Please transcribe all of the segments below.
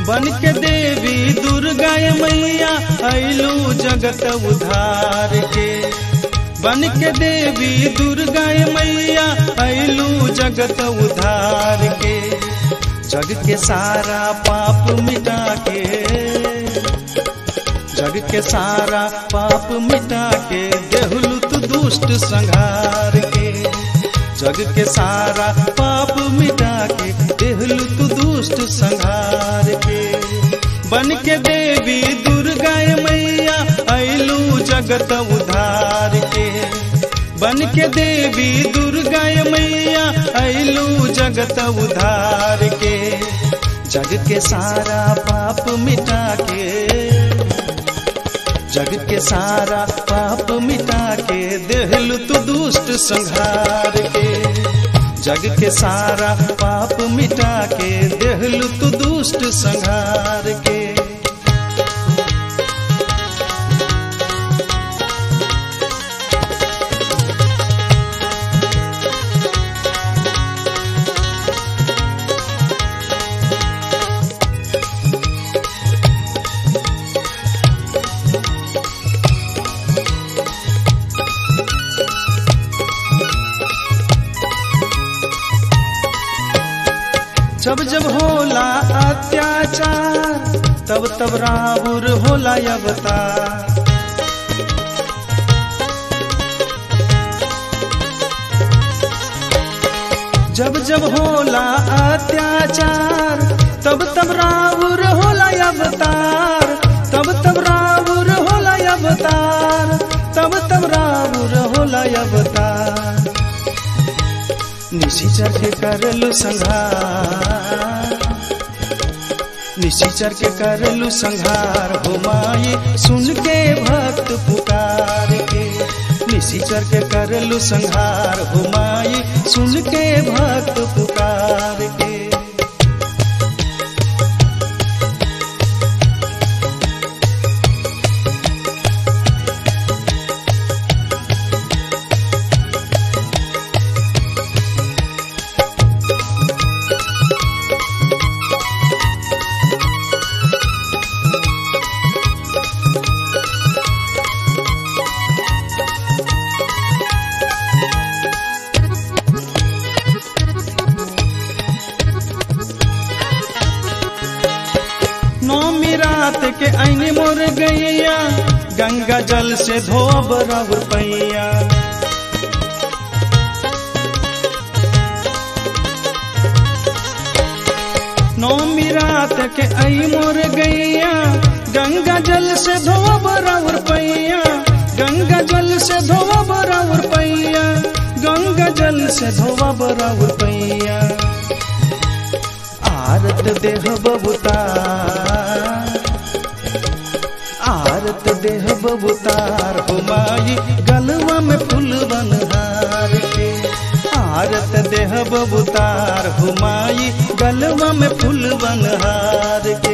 बन के देवी दुर्गा मैया ऐलू जगत उधार के बन के देवी दुर्गा मैया ऐलू जगत उधार के जग के सारा पाप मिटा के जग के सारा पाप मिटा के देहलू तू दुष्ट संहार के जग के सारा पाप मिटा के देहलू तू दुष्ट संहार के बन के देवी दुर्गा मैया ऐलू जगत उधार के बन के देवी दुर्गा मैया ऐलू जगत उधार के जग के सारा पाप मिटा के जग के सारा पाप मिटा के देहलू तू दुष्ट संहार के जग के सारा पाप मिटा के देहलू तू दुष्ट संहार के जब जब होला अत्याचार तब तब राहुर होला अवतार जब जब होला अत्याचार तब तब राहुर होला अवतार तब तब राहुर होला अवतार तब तब राहुर होला अवतार निशिचर के करलु संहार निशिचर के करलु संहार हो माई सुन के भक्त पुकार के निशिचर के करलु संहार हो माई सुन के भक्त पुकार के नौमी रात के ऐने मोर गैया गंगा जल से धोब रब पैया नौमी रात के आई मोर गैया गंगा जल से धोब रब पैया गंगा जल से धोब रब पैया गंगा जल से धोब रब पैया आरत देह बबुतार आरत देह बबुतार हो माई गलवा में फूल बनहार के आरत देह बबुतार हो माई गलवा में फूल बनहार के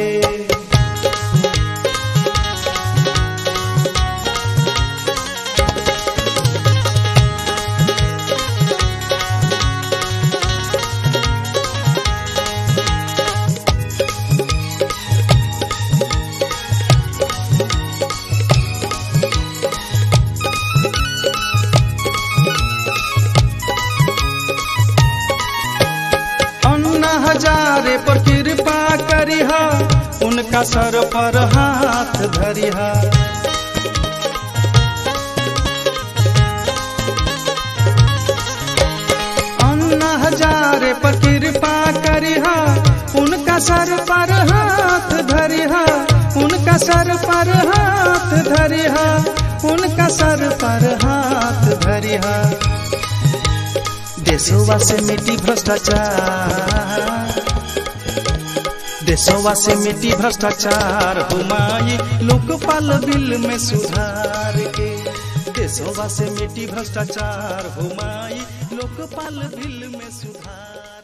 अन्ना हजारे पर कृपा करिहा उनका सर पर हाथ धरिहा अन्ना हजारे पर कृपा करिहा उनका सर पर हाथ धरिहा उनका सर पर हाथ धरिहा उनका सर पर हाथ धरिहा देशवा से मिट्टी भ्रष्टाचार देशवा से मिट्टी भ्रष्टाचार हुमाई लोकपाल बिल में सुधार के देशवा से मिट्टी भ्रष्टाचार हुमाई लोकपाल बिल में सुधार